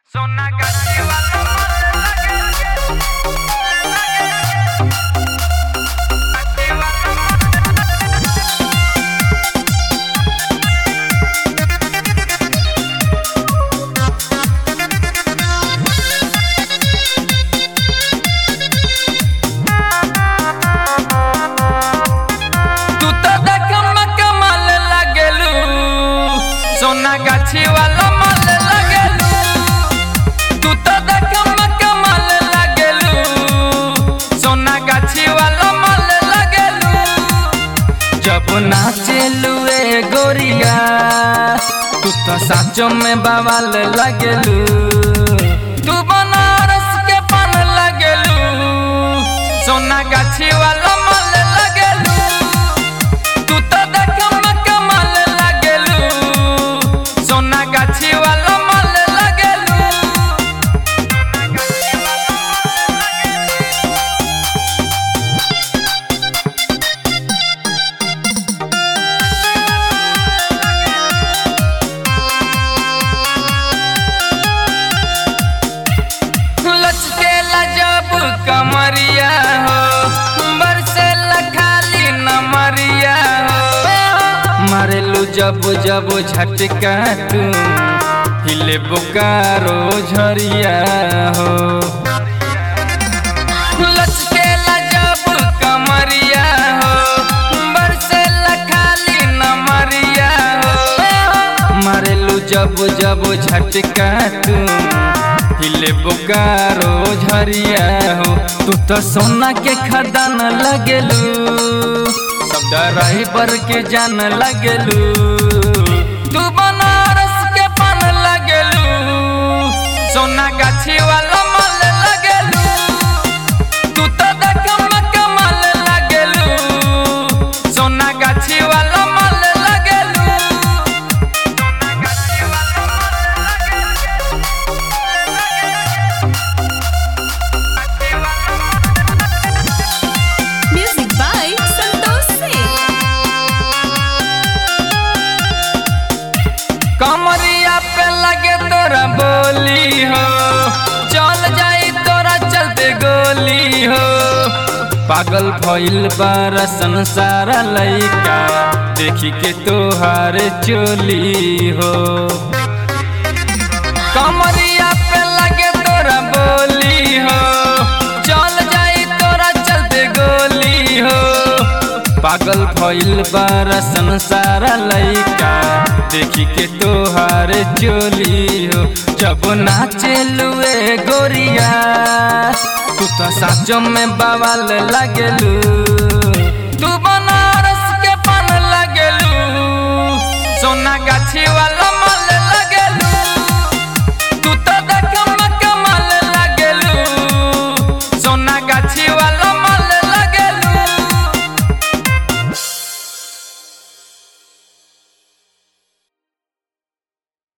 सोना गाछी वाला मन लगे गाछी वाला तू तो देखम कमाल लगेलू सोना गाछी वाला माल लगेलू तू तो देखम कमाल लगेलू सोना गाछी वाला माल लगेलू जब नाचेलू ए गोरिया तू तो साचो में बवाल लगेलू तू बनारस के पान लगेलू सोना गाछी वाला माल लगेलू तू तो देखम कमाल लगेलू सोना गाछी वाला माल लगेलू लचकेला जब कमरिया हो बरसेला खाली नमरिया हो मारेलू जब जब झटका तू हिले बोकारो झरिया हो लचकेला जब कमरिया हो बरसेला खाली नमरिया हो मारेलू जब जब झटका तू हिले बोकारो झरिया हो तू तो सोना के खदान लगेलू सब ड्राइवर के जान लगेलू तू बनारस के पान लगेलू सोना गाछी वाला माल लगेलू तू तो देखम कमाल लगेलू सोना गाछी वाला माल लगेलू Music by Santosh Singh. कमरिया पे लगे तोरा बोली हो चल जाई तोरा चलते गोली हो पागल भइल बारा संसार लइका देखी के तोहार चोली हो कमरिया पे लगे तोरा बोली हो चल जाई तोरा चलते गोली हो पागल भइल बारा संसार लइका देखी के तोहार चोली हो जब नाचेलू ए गोरिया तू तो साचो में बवाल लगेलू तू बनारस के पान लगेलू सोना गाछी वाला